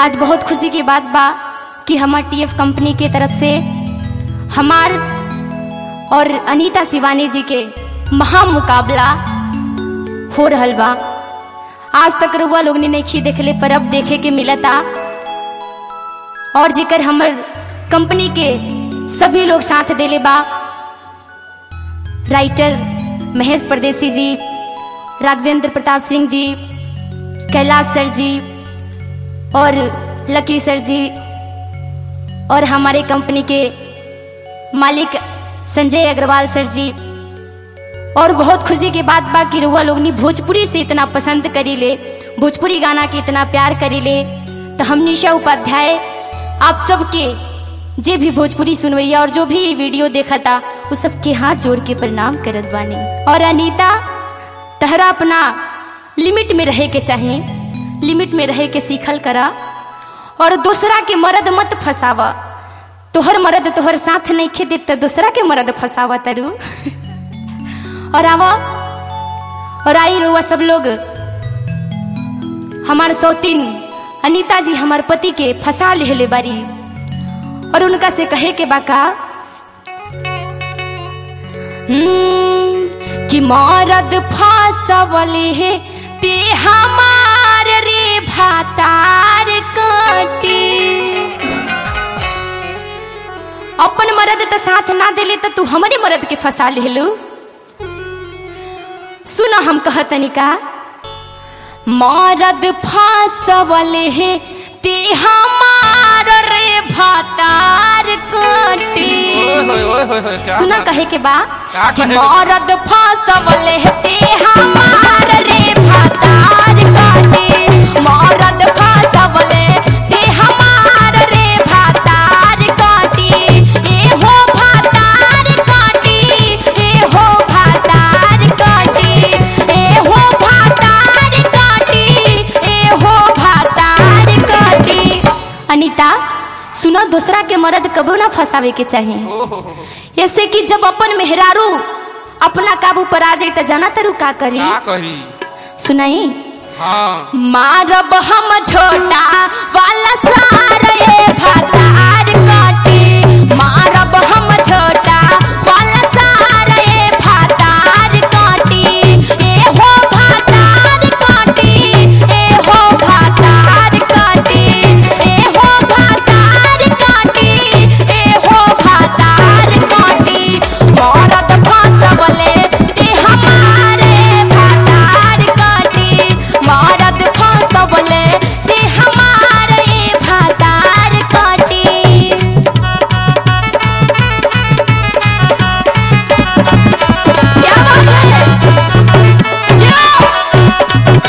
आज बहुत खुशी की बात बा कि हमार टीएफ कंपनी के तरफ से हमार और अनीता शिवानी जी के महा मुकाबला हो रहल बा आज तक रुआ लोग ने नहीं देखले पर अब देखे के मिलता और जेकर हमर कंपनी के सभी लोग साथ देले बा राइटर महेश परदेसी जी राघवेंद्र प्रताप सिंह जी कैलाश सर जी और लकी सर जी और हमारे कंपनी के मालिक संजय अग्रवाल सर जी और बहुत खुशी की बात बा कि रुआ लोग भोजपुरी से इतना पसंद करी ले भोजपुरी गाना के इतना प्यार करी ले तो हम निशा उपाध्याय आप सबके जे भी भोजपुरी सुनवैया और जो भी ये वीडियो देखा था वो सबके हाथ जोड़ के प्रणाम करत बानी और अनीता तहरा अपना लिमिट में रहे के चाहिए लिमिट में रहे के सीखल करा और दूसरा के मर्द मत फसावा तोहर मर्द तोहर साथ नहीं खे दे तो दूसरा के मर्द फसावा तरु और आवा और आई रुआ सब लोग हमार सौतीन अनीता जी हमार पति के फंसा ले बारी और उनका से कहे के बाका कि मरद फांसवले है ते हमार रे भातार काटे अपन मरद तो साथ ना दिले तो तू हमारे मरद के फंसा ले सुना हम कहतनी का मरद फांसवले है ते हमार रे भातार काटे सुना कहे के बा का कि कहे के? मरद फांसवले है ते हमार रे भातार काटे मरद फांसवले ते हमार रे भातार काटे ए हो भातार काटे ए हो भातार काटे ए हो भातार काटे ए हो भातार काटे अनीता सुनो दूसरा के मर्द कबो ना फंसावे के चाहिए ऐसे कि जब अपन मेहरारू अपना काबू पर आ जाए तो जाना तरु का करी का कही सुनाई हाँ मारब हम छोटा वाला सारा ये भातार काटे मारब हम छोटा वाला सारा ये भातार काटे ए हो भातार काटे ए हो भातार काटे ए हो भातार काटे ए हो भातार काटे मरद फांसवले ते हमारे भातार काटे मरद फांसवले ते हमारे भातार काटे क्या बात है जाओ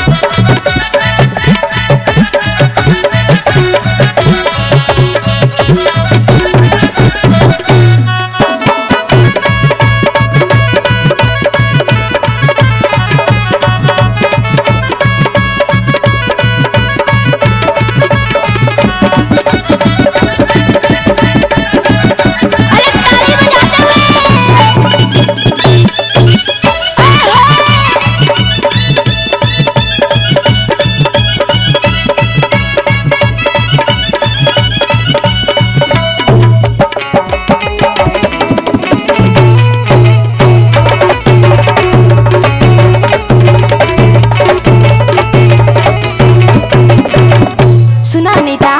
अरे ताली बजाते हुए सुना अनीता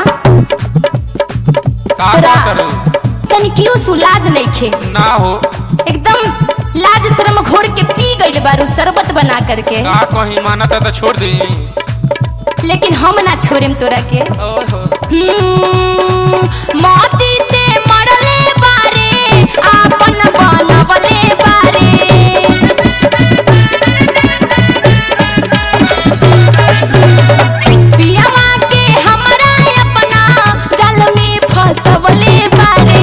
का तोरा का करे तनिकियो सुलाज नइखे ना हो एकदम लाज शर्म घोर के पी गइल बारू शरबत बना करके का कहीं मानता तो छोड़ दी लेकिन हम ना छोड़ेम तोरा के ओहो हम्म, मोती ते मरले बारे आपन बनवले बारे पियवा के हमरा अपना जल में फसवले बारे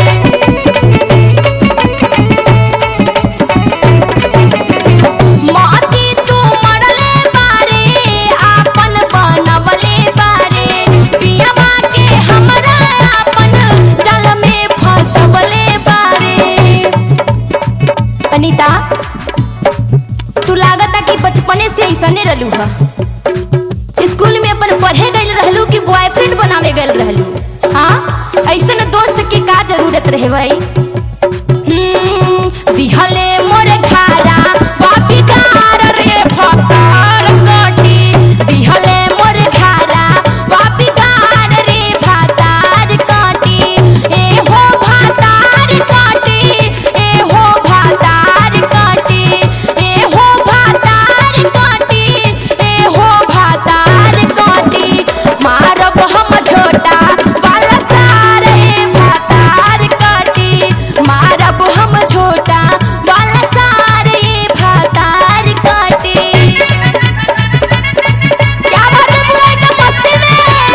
मोती तू मरले बारे आपन बनवले बारे पियवा के हमरा आपन जल में फसवले बारे अनीता तू लागता कि बचपने से ऐसने रहलू हा स्कूल में अपन पढ़े गई रहलू कि बॉयफ्रेंड बनावे गई रहलू हाँ ऐसे न दोस्त की का जरूरत रहे भाई हम्म, दिहले मोरे घारा बापी कार रे फतार कटी दिहले मोरे घारा बापी कार रे भातार कटी ए हो भातार कटी ए हो भातार कटी ए हो भातार कटी ए हो भातार कटी मारब हम छोटा वाला सारे भातार कटी मारब हम छोटा वाला सारे भातार कटी क्या बात है पूरा एकदम मस्ती में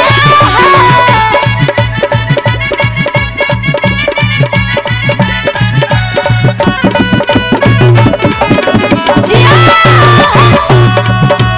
जी हाँ।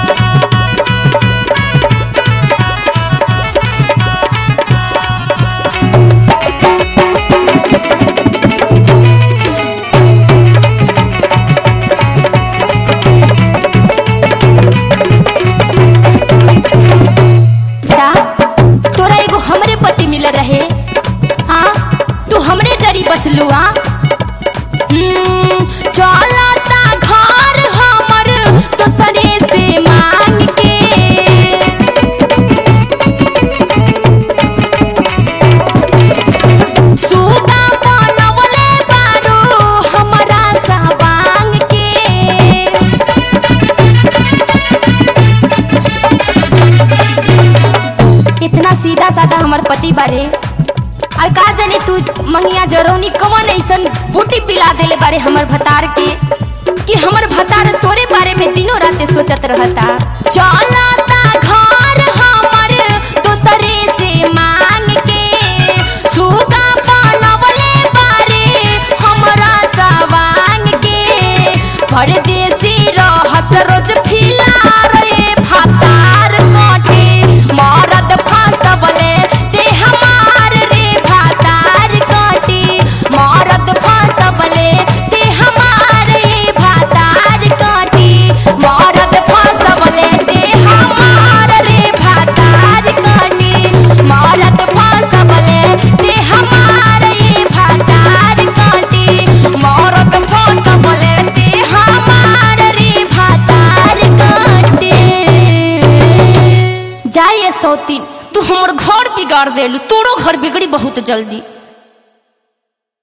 दा तोरा एगो हमरे पति मिल रहे हाँ तू हमरे जरी बसलू हाँ हम्म, चलता घर हमर दोसरे से मांग के सुगा बनवले बारू हमरा सवांग के इतना सीधा साधा हमर पति बारे और का जाने तू मंगिया जरौनी कवन ऐसन बूटी पिला देले बारे हमर भतार के कि हमर भतार तोरे बारे में दिनों रात सोचत रहता चलता घर हमर दोसरे से मांग के सुगा बनवले बारे हमरा सवांग के परदेसी रहस रोज फिला रे भातार काटे मरद फांसबले ते हमार रे भातार काटे मरद फांसबले ते हमार रे भातार काटे मरद फांसबले ते हमार रे भातार काटे मरद फांसबले ते हमार रे भातार काटे मरद फांसबले ते हमार रे भातार काटे जाइए सौतीन तू हमर घर बिगाड़ देलू तोरो घर बिगड़ी बहुत जल्दी